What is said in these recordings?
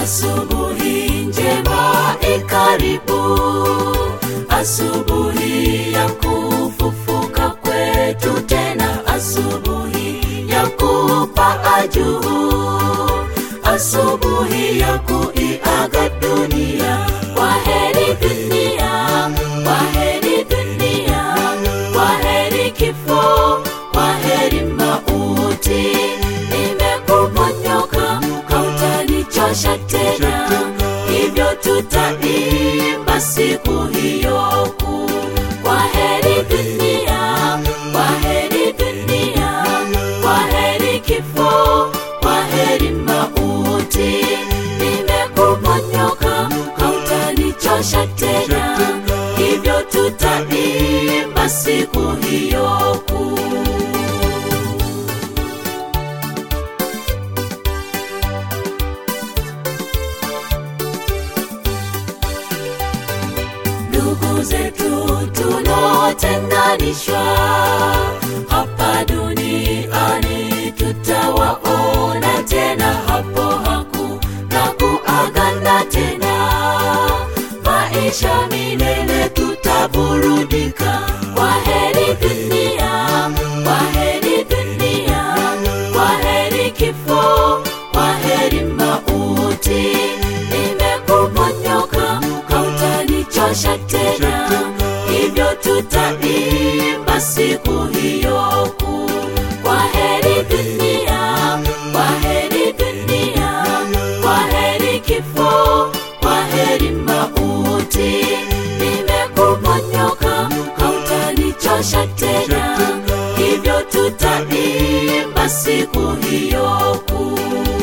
Asubuhi njema ikaribu, asubuhi ya kufufuka kwetu tena, asubuhi ya kupaa juu, asubuhi ya kuiaga dunia. Kwaheri dunia, kwaheri dunia, kwaheri kifo, kwaheri mauti. Nimekuponyoka, hautanichosha tena, hivyo tutaimba siku hiyo kuu. Kwaheri dunia, kwaheri dunia, kwaheri kifo, kwaheri mauti. Nimekuponyoka, hautanichosha tena, hivyo tutaimba siku hiyo kuu. ndugu zetu tunaotenganishwa hapa duniani, tutawaona tena hapo hakuna kuagana tena. Maisha milele tutaburudika. Kwaheri dunia, kwaheri dunia, kwaheri kifo, kwaheri mauti. Nimekuponyoka, hautanichosha tena, hivyo tutaimba siku hiyo kuu. Kwaheri dunia, kwaheri dunia, kwaheri kifo, kwaheri mauti. Nimekuponyoka, hautanichosha tena, hivyo tutaimba siku hiyo kuu.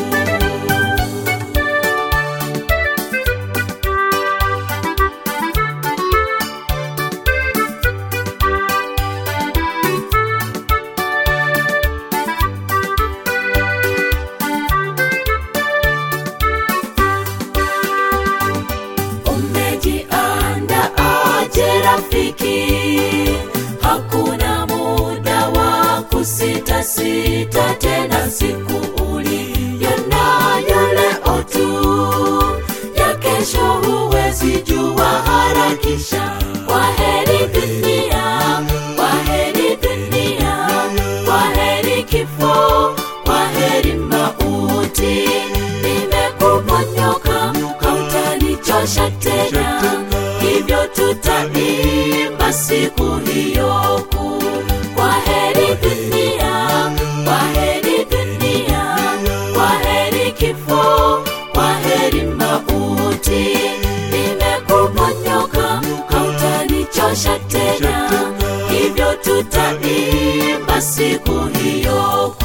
Umejianda aje rafiki, hakuna muda wa kusita sita tena, siku uliyo nayo leo tu, ya kesho huwezi jua, harakisha. Kwaheri dunia, kwaheri dunia, kwaheri kifo, kwaheri mauti. Nimekuponyoka, hautanichosha tena, hivyo tutaimba siku hiyo kuu. Kwaheri dunia, kwaheri dunia, kwaheri kifo, kwaheri mauti. Nimekuponyoka, hautanichosha tena, hivyo tutaimba siku hiyo kuu.